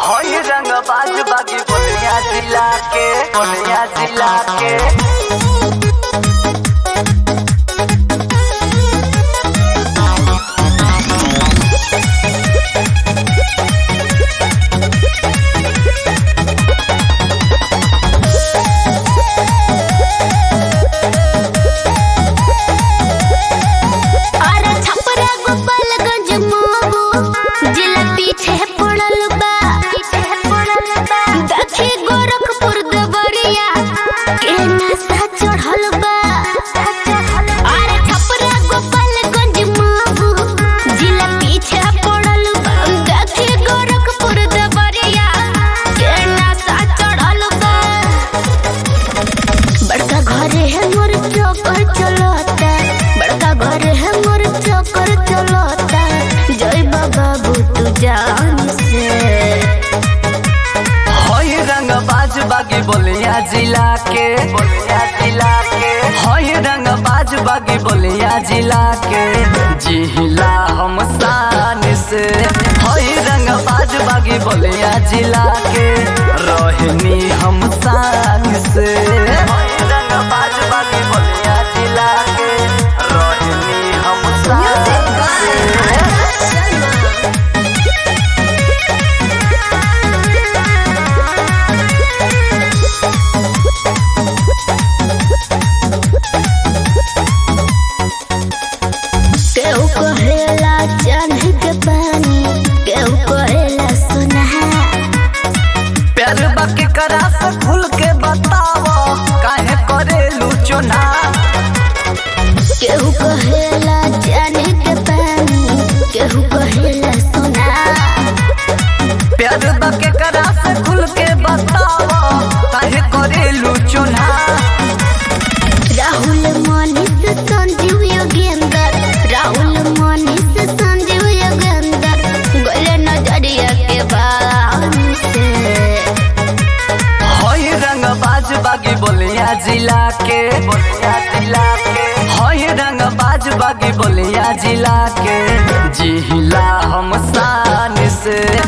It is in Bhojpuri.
हई रंग बाज बागी बोलिया जिला के बोलिया जिला के अरे छपरा गोपालगंज मोबो जिला पीछे पड़ल बा दक्षी गोरखपुर देवरिया के नशा चढ़ल बा अरे छपरा गोपालगंज मोबो जिला पीछे पड़ल बा दक्षी गोरखपुर देवरिया के नशा चढ़ल बा बड़का घर है मोर चौकर चलता बड़का घर है मोर चौकर चलता जय बाबा तू जान से हई रंग बाज बागी बोलिया जिला के बोलिया जिला के हई रंग बाज बागी बोलिया जिला के जिला हम शान से हई रंग बाज बागी बोलिया जिला के रोहिणी हम शान से हई रंग बाज बागी बोलिया जिला के रोहिणी हम शान से केहू कहेला चांदी के पानी केहू कहेला सोना प्यार बाकी करा से खुल के बताव काहे करेलू चुना केहू कहेला चांदी के पानी केहू कहेला सोना प्यार बाकी करा से खुल के बताव काहे करेलू चुना राहुल मनीष संजीव योगेंद्र राहुल मनीष संजीव योगेंद्र गोले नजरिया के बान से हई रंग बाज बागी बोलिया जिला के बोलिया जिला के हई रंग बाज बागी बोलिया जिला के जिला हम शान से